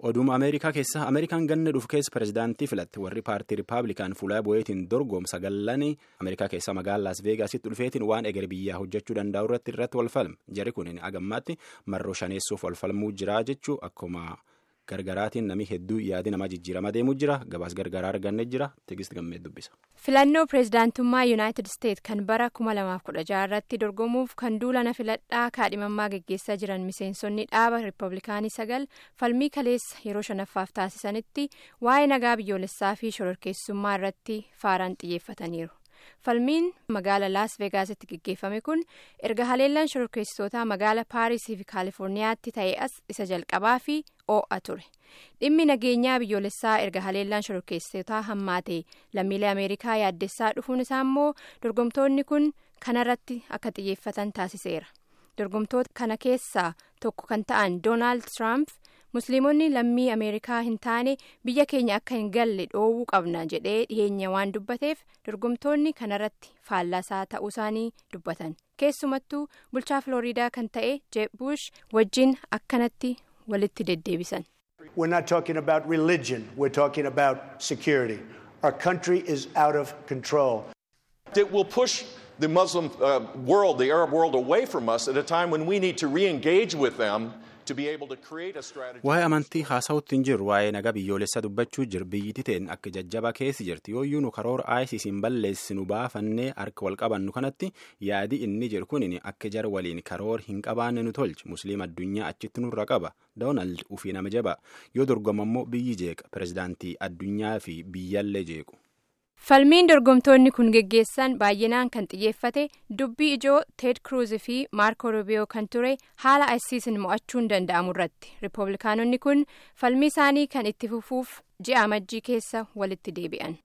Oduuma Ameerikaa keessa Ameerikaan ganna dhufu keessa pirezidaantii filatte warri paartii Rippaabilikaan fuula bu'eetiin dorgomsa gallanii Ameerikaa keessa magaalaa Las Veegaasitti dhufeetiin waan eger biyyaa hojjechuu danda'u irratti irratti wal falme. Jari kun agammaatti marroo shaneessuuf wal falmuu jira jechuu akkuma gargaraatiin namni hedduu yaadi namaa jijjiirama deemuu jira. Gabaas gargaraa arganne jira. Tigist gammee dubbisa. Filannoo pireezidaantummaa Yuunaayitid Isteet kan bara 2016 irratti dorgomuuf kan duulana filadhaa kaadhimammaa geggeessaa jiran miseensonni dhaaba Rippablikaanii sagal falmii kaleessa yeroo shanaffaaf taasisanitti waa'ee nagaa biyyoolessaa fi shororkeessummaa irratti faaraan xiyyeeffataniiru. Falmiin magaala Laas Veegaasitti geggeeffame kun erga haleellaan shororkeessitootaa magaala Paarisii fi Kaalifoorniyaatti ta'e as isa jalqabaa fi oo'a ture. Dhimmi nageenyaa biyyoolessaa erga haleellaan shororkeessitootaa hammaate lammiilee Ameerikaa yaaddessaa dhufuun isaa immoo dorgomtoonni kun kanarratti akka xiyyeeffatan taasiseera. Dorgomtoota kana keessaa tokko kan ta'an Doonaald Tiraamp musliimonni lammii Ameerikaa hin taane biyya keenya akka hin galle dhoowwuu qabna jedhee dhiyeenya waan dubbateef dorgomtoonni kanarratti faallaasaa ta'uu isaanii dubbatan. Keessumattuu bulchaa Filooriidaa kan ta'e Jeeb Bush wajjin akkanatti walitti deddeebisan. We're not talking about religion. We're talking about security. Our country is out of control. It will push the Muslim uh, world, the Arab world, away from us at a time when we need to re-engage with them to be able to create a strategy. Waa'ee amantii haasa'utti hin jirru waa'ee nagaa biyyoolessaa dubbachuu jir biyyiti ta'een akka jajjabaa keessi jirti yooyyuu nu karoora ISIS hin balleessinu baafannee harka wal qabannu kanatti yaadi inni jiru kunin akka jara waliin karoora hin qabaanne nu tolchi musliima addunyaa achitti nurra qaba doonaald ufii nama jaba yoo dorgomammoo biyyi jeeqa pirezidaantii addunyaa fi biyyallee jeequ. Falmiin dorgomtoonni kun geggeessan baay'inaan kan xiyyeeffate dubbii ijoo Teed Kruuz fi Maarko Rubiyoo kan ture haala ISIS'n mo'achuun danda'amu irratti. Riippablikaanonni kun falmii isaanii kan itti fufuuf ji'a amajjii keessa walitti deebi'an.